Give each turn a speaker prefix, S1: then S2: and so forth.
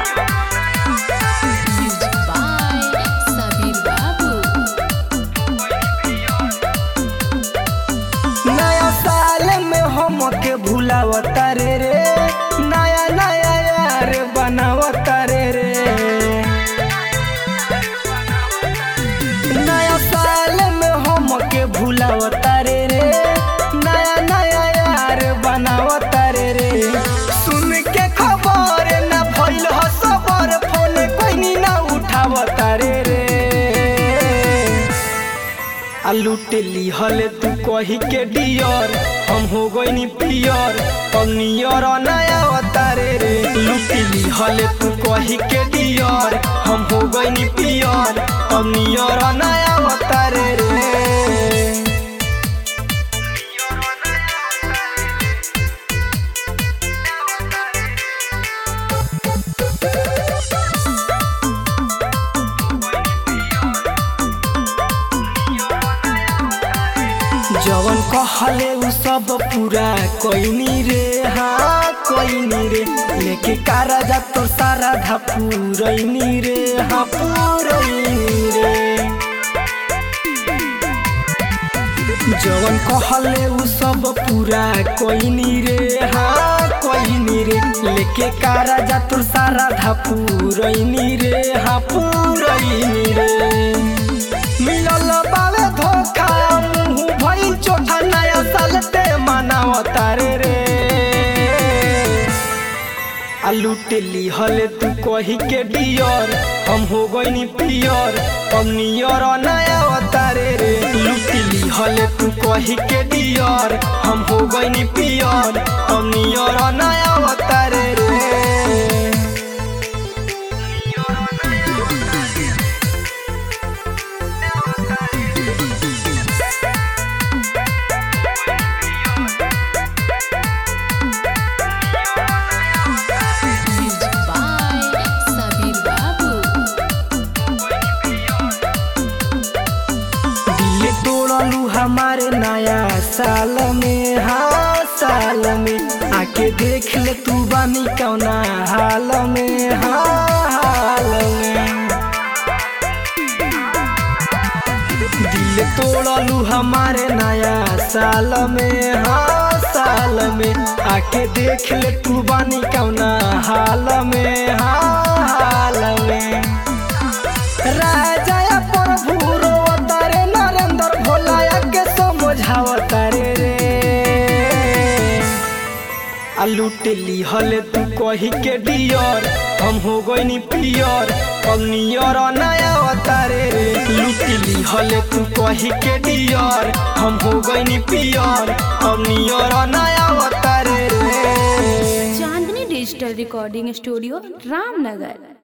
S1: Music by Sabir Babu.
S2: नया साल में हम के भूलावता रे रे नया नया यार बनावता रे रे नया साल में हम के भूलावता रे रे नया नया यार बनावता रे रे सुन के खबर ना भइल ह सबर फोन कोई ना उठावता रे रे आ लूट लिहल तू कही के डियर हम हो गईनी पियर हम नियर नया अवतारे रे लूट लिहल तू कही के डियर हम हो गईनी पियर हम नियर नया अवतारे रे जवन कहले उ सब पूरा कोइनी रे हाँ कोइनी रे लेके कारा जा तो सारा धा पूरैनी रे हाँ पूरैनी रे जवन कहले उ सब पूरा कोइनी रे हाँ कोइनी रे लेके कारा जा तो सारा धा पूरैनी रे हाँ पूरैनी रे मिलल बावे धोखा मुंह भइल चोखा नया साल ते मनावता रे रे आ लूट लिहल तू कही के डियर हम हो गईनी पियर हम नियर नया अवतारे रे लूट लिहल तू कही के डियर हम हो गईनी पियर हम नियर नया अवतारे रे
S1: Music by Sabir Babu.
S2: दिल तोड़लू हमारे नया साल में हाँ साल में आके देख ले तू बानी कौना हाल में हाँ हाल में दिल तोड़लू हमारे नया साल में हाँ साल में आके देख ले तू बानी कौना हाल में हाँ हाल में राजा प्रभु रोवतारे नरेंद्र भोलाया के समझावतारे रे आ लूट लिहल तू कही के डियर हम हो गईनी पियर हम नियर नया अवतारे रे लूट लिहल तू कही के डियर हम हो गईनी पियर हम नियर नया अवतारे रे
S3: Chandni digital recording studio Ramnagar